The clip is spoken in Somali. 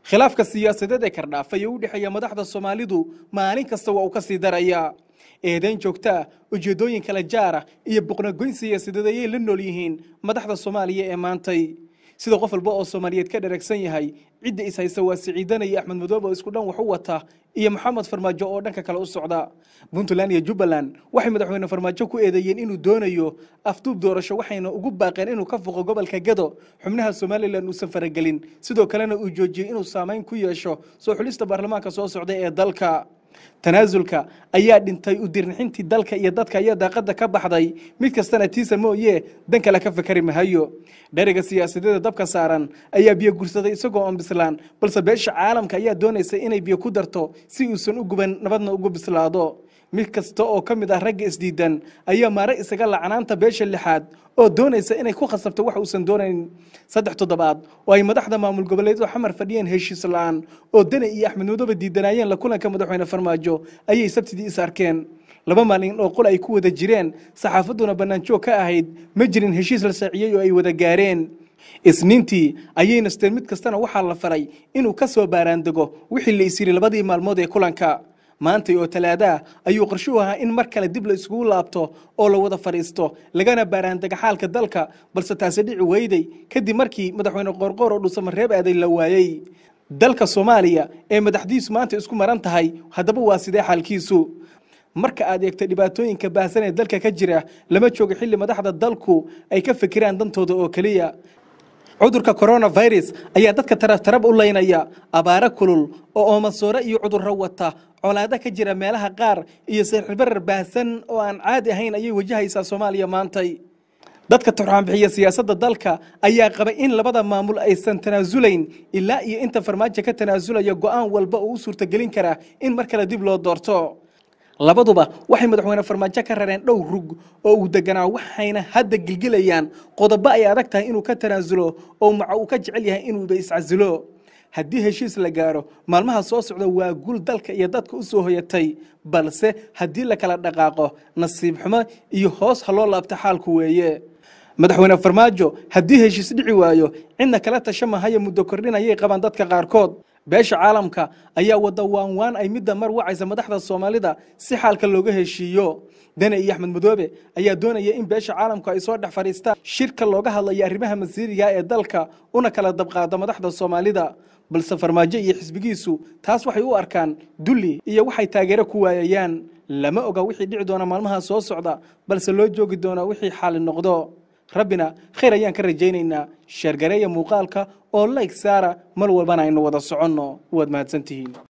khilaafka siyaasadeed ee kardhaafay ee u dhexeeya madaxda soomaalidu maalin kasta waa uu ka sii darayaa eedayn joogtaa ujeeddooyin kala jaara iyo boqnagoyn siyaasadeed ayay la nool yihiin madaxda soomaaliya ee maantay sida qof walba oo soomaaliyeed ka dharagsan yahay cidda is haysa waa siciidana iyo axmed madoobe oo isku dhan wax u wata iyo maxamed farmaajo oo dhanka kale u socda puntland iyo jubbaland waxay madaxweyne farmaajo ku eedeeyeen inuu doonayo afduub doorasho waxayna ugu baaqeen inuu ka foqo gobolka gado xubnaha somalilan uusan faragelin sidoo kalena uu joojiyey inuu saamayn ku yeesho soo xulista baarlamaanka soo socda ee dalka tanaasulka ayaa dhintay u dirnixintii dalka iyo dadka ayaa daaqada ka baxday mid kastana tiisa mooye dan kale ka fakari mahayo dheriga siyaasadeeda dabka saaran ayaa biyo gursaday isagoo on bislaan balse beesha caalamka ayaa doonaysa inay biyo ku darto si uusan u guban nabadna ugu bislaado mid kasta oo ka mid ah ragga isdiidan ayaa maare isaga lacnaanta beesha lixaad oo doonaysa inay ku khasabto wax uusan doonayn saddex toddobaad oo ay madaxda maamul goboleedu xamar fadhiyeen heshiis la-aan oo dene iyo axmed madoobe diidanaayeen la kulanka madaxweyne farmaajo ayay sabtidii is arkeen laba maalin oo qol ay ku wada jireen saxaafadduna bannaanjoog ka ahayd ma jirin heshiis la saaciyey oo ay wada gaareen isniintii ayay nasteen mid kastana waxaa la faray inuu ka soo baaraandego wixii la is yiri labadii maalmood ee kulanka maantay oo talaadaa ayuu qorshuhu ahaa in mar kale dib la iskugu laabto oo la wada fadhiisto lagana baaraandega xaalka dalka balse taasi dhici weyday kadib markii madaxweyne qoorqoor oo dhusamareeb aaday la waayey dalka soomaaliya ee madaxdiisu maanta isku maran tahay haddaba waa sidee xaalkiisu marka aad eegto dhibaatooyinka baahsan ee dalka ka jira lama joogo xilli madaxda dalku ay ka fikiraan dantooda oo keliya cudurka coronavirus ayaa dadka tarabtarab u leynaya abaaro kulul oo oomasoore iyo cudurro wata colaado ka jira meelaha qaar iyo sixirbarar baahsan oo aan caadi ahayn ayay wajahaysaa soomaaliya maantay dadka turxaanbixiya siyaasadda dalka ayaa qaba in labada maamul aysan tanaasulayn ilaa iyo inta farmaajo ka tanaasulaya go'aan walba oo u suurtagelin karaa in mar kale dib loo doorto labaduba waxay madaxweyne farmaajo ka rareen dhow rug oo uu deganaa waxayna hadda gilgilayaan qodobo ay adag tahay inuu ka tanaasulo oo maca uu ka jecel yahay inuuba iscasilo haddii heshiis la gaaro maalmaha soo socda waa guul dalka iyo dadka u soo hoyatay balse haddii la kala dhaqaaqo nasiib xumo iyo hoos ha loo laabta xaalku weeye madaxweyne farmaajo haddii heshiis dhici waayo cidna kala tasha mahaya muddo kordhin ayay qabaan dadka qaarkood beesha caalamka ayaa wada waanwaan ay midda mar wacaysa madaxda soomaalida si xaalka looga heshiiyo dene iyo axmed madoobe ayaa doonaya in beesha caalamku ay soo dhex fadhiistaan shirka looga hadlayo arrimaha masiiriga ee dalka una kala dabqaado madaxda soomaalida balse farmaajo iyo xisbigiisu taas waxay u arkaan dulli iyo waxay taageero ku waayayaan lama oga wixii dhici doona maalmaha soo socda balse loo joogi doonaa wixii xaali noqdo rabbina khayr ayaan ka rajaynaynaa sheergareeya muuqaalka oo layg saara mar walbana aynu wada soconno waad mahadsantihiin